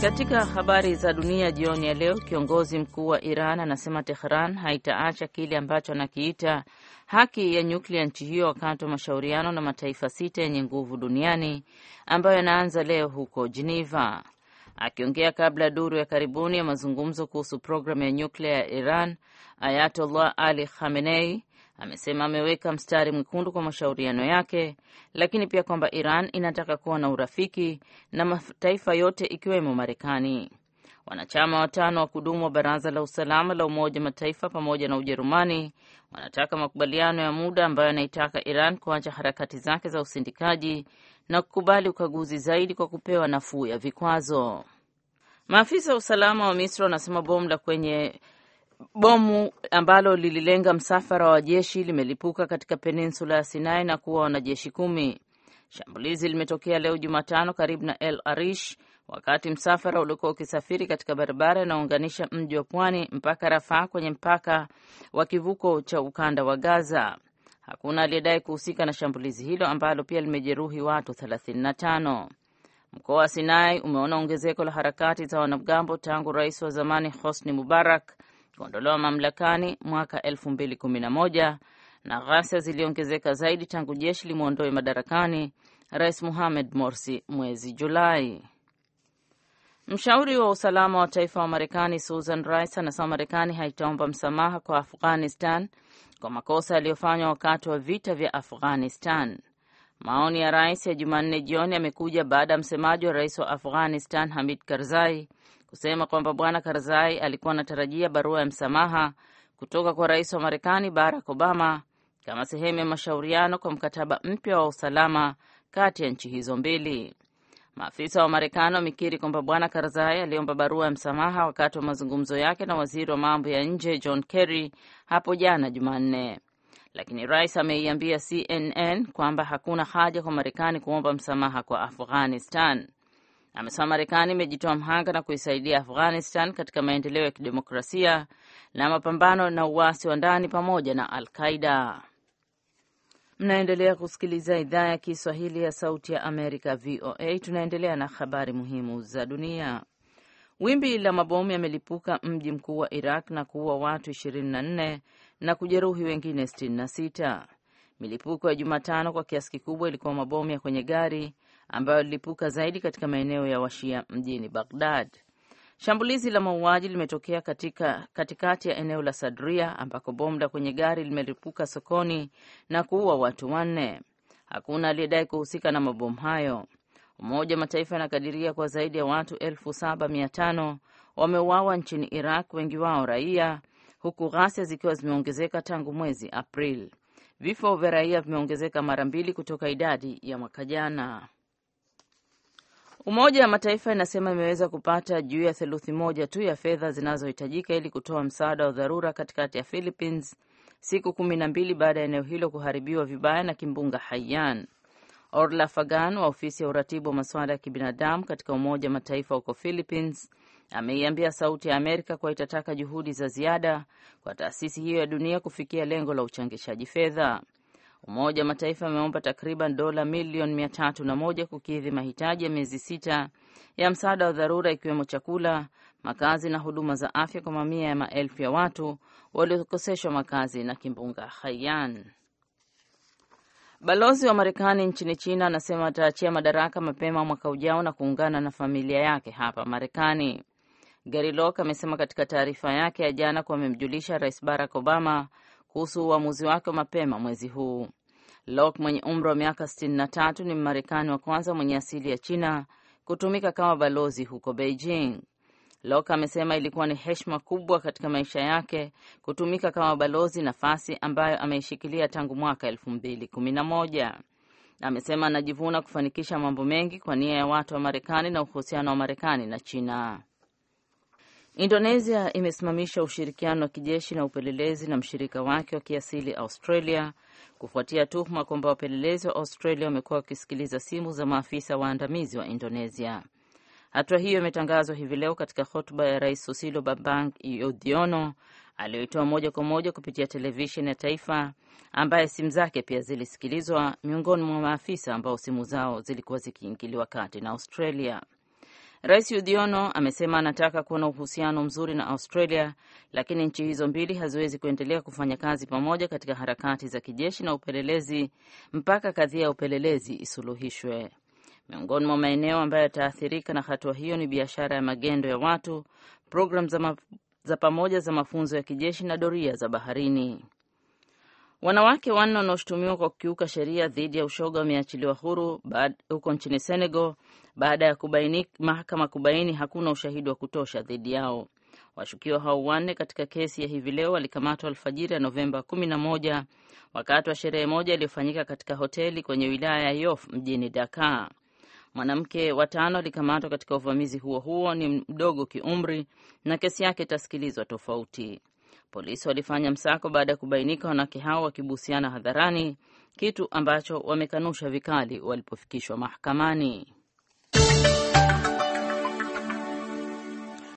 Katika habari za dunia jioni ya leo, kiongozi mkuu wa Iran anasema Tehran haitaacha kile ambacho anakiita haki ya nyuklia nchi hiyo wakati wa mashauriano na mataifa sita yenye nguvu duniani ambayo yanaanza leo huko Geneva. Akiongea kabla ya duru ya karibuni ya mazungumzo kuhusu programu ya nyuklia ya Iran, Ayatollah Ali Khamenei amesema ameweka mstari mwekundu kwa mashauriano yake, lakini pia kwamba Iran inataka kuwa na urafiki na mataifa yote ikiwemo Marekani. Wanachama watano wa kudumu wa Baraza la Usalama la Umoja wa Mataifa pamoja na Ujerumani wanataka makubaliano ya muda ambayo yanaitaka Iran kuacha harakati zake za usindikaji na kukubali ukaguzi zaidi kwa kupewa nafuu ya vikwazo. Maafisa wa usalama wa Misri wanasema bomu la kwenye bomu ambalo lililenga msafara wa jeshi limelipuka katika peninsula ya Sinai na kuwa wanajeshi kumi. Shambulizi limetokea leo Jumatano karibu na El Arish wakati msafara uliokuwa ukisafiri katika barabara inayounganisha mji wa pwani mpaka Rafaa kwenye mpaka wa kivuko cha ukanda wa Gaza. Hakuna aliyedai kuhusika na shambulizi hilo ambalo pia limejeruhi watu 35. Mkoa wa Sinai umeona ongezeko la harakati za wanamgambo tangu rais wa zamani Hosni Mubarak kuondolewa mamlakani mwaka 2011 na ghasia ziliongezeka zaidi tangu jeshi limwondoe madarakani rais Mohamed Morsi mwezi Julai. Mshauri wa usalama wa taifa wa Marekani Susan Rice anasema Marekani haitaomba msamaha kwa Afghanistan kwa makosa yaliyofanywa wakati wa vita vya Afghanistan. Maoni ya rais ya Jumanne jioni yamekuja baada ya msemaji wa rais wa Afghanistan Hamid Karzai kusema kwamba bwana Karzai alikuwa anatarajia barua ya msamaha kutoka kwa rais wa Marekani Barack Obama kama sehemu ya mashauriano kwa mkataba mpya wa usalama kati ya nchi hizo mbili. Maafisa wa Marekani wamekiri kwamba bwana Karzai aliomba barua ya msamaha wakati wa mazungumzo yake na waziri wa mambo ya nje John Kerry hapo jana Jumanne, lakini rais ameiambia CNN kwamba hakuna haja kwa Marekani kuomba msamaha kwa Afghanistan. Amesema Marekani imejitoa mhanga na kuisaidia Afghanistan katika maendeleo ya kidemokrasia na mapambano na uasi wa ndani pamoja na Al Qaida. Mnaendelea kusikiliza idhaa ya Kiswahili ya Sauti ya Amerika, VOA. Tunaendelea na habari muhimu za dunia. Wimbi la mabomu yamelipuka mji mkuu wa Iraq na kuua watu 24 na kujeruhi wengine 66. Milipuko ya Jumatano kwa kiasi kikubwa ilikuwa mabomu ya kwenye gari ambayo lilipuka zaidi katika maeneo ya Washia mjini Baghdad. Shambulizi la mauaji limetokea katika katikati ya eneo la Sadria ambako bomu la kwenye gari limelipuka sokoni na kuua watu wanne. Hakuna aliyedai kuhusika na mabomu hayo. Umoja wa Mataifa yanakadiria kwa zaidi ya watu elfu saba mia tano wameuawa nchini Iraq, wengi wao raia, huku ghasia zikiwa zimeongezeka tangu mwezi Aprili. Vifo vya raia vimeongezeka mara mbili kutoka idadi ya mwaka jana. Umoja wa Mataifa inasema imeweza kupata juu ya theluthi moja tu ya fedha zinazohitajika ili kutoa msaada wa dharura katikati ya Philippines siku kumi na mbili baada ya eneo hilo kuharibiwa vibaya na kimbunga Haiyan. Orla Fagan wa ofisi ya uratibu wa masuala ya kibinadamu katika Umoja wa Mataifa huko Philippines ameiambia Sauti ya Amerika kuwa itataka juhudi za ziada kwa taasisi hiyo ya dunia kufikia lengo la uchangishaji fedha. Umoja wa Mataifa ameomba takriban dola milioni mia tatu na moja kukidhi mahitaji ya miezi sita ya msaada wa dharura ikiwemo chakula, makazi na huduma za afya kwa mamia ya maelfu ya watu waliokoseshwa makazi na kimbunga Haiyan. Balozi wa Marekani nchini China anasema ataachia madaraka mapema mwaka ujao na kuungana na familia yake hapa Marekani. Gary Locke amesema katika taarifa yake ya jana kuwa amemjulisha Rais Barack Obama kuhusu uamuzi wake wa mapema mwezi huu. Locke mwenye umri wa miaka 63 ni Mmarekani wa kwanza mwenye asili ya China kutumika kama balozi huko Beijing. Locke amesema ilikuwa ni heshima kubwa katika maisha yake kutumika kama balozi, nafasi ambayo ameishikilia tangu mwaka elfu mbili kumi na moja. Amesema anajivuna kufanikisha mambo mengi kwa nia ya watu wa Marekani na uhusiano wa Marekani na China. Indonesia imesimamisha ushirikiano wa kijeshi na upelelezi na mshirika wake wa kiasili Australia kufuatia tuhuma kwamba wapelelezi wa Australia wamekuwa wakisikiliza simu za maafisa waandamizi wa Indonesia. Hatua hiyo imetangazwa hivi leo katika hotuba ya Rais Susilo Bambang Yudhoyono aliyoitoa moja kwa moja kupitia televisheni ya taifa, ambaye simu zake pia zilisikilizwa miongoni mwa maafisa ambao simu zao zilikuwa zikiingiliwa kati na Australia. Rais Udhiono amesema anataka kuwa na uhusiano mzuri na Australia, lakini nchi hizo mbili haziwezi kuendelea kufanya kazi pamoja katika harakati za kijeshi na upelelezi mpaka kadhia ya upelelezi isuluhishwe. Miongoni mwa maeneo ambayo yataathirika na hatua hiyo ni biashara ya magendo ya watu, programu za, ma za pamoja za mafunzo ya kijeshi na doria za baharini. Wanawake wanne wanaoshutumiwa kwa kukiuka sheria dhidi ya ushoga wameachiliwa huru huko nchini Senegal baada ya kubaini, mahakama kubaini hakuna ushahidi wa kutosha dhidi yao. Washukiwa hao wanne katika kesi ya hivi leo walikamatwa alfajiri ya Novemba 11 wakati wa sherehe moja iliyofanyika katika hoteli kwenye wilaya ya Yoff mjini Dakar. Mwanamke wa tano alikamatwa katika uvamizi huo huo, ni mdogo kiumri na kesi yake itasikilizwa tofauti. Polisi walifanya msako baada ya kubainika wanawake hao wakibusiana hadharani, kitu ambacho wamekanusha vikali walipofikishwa mahakamani.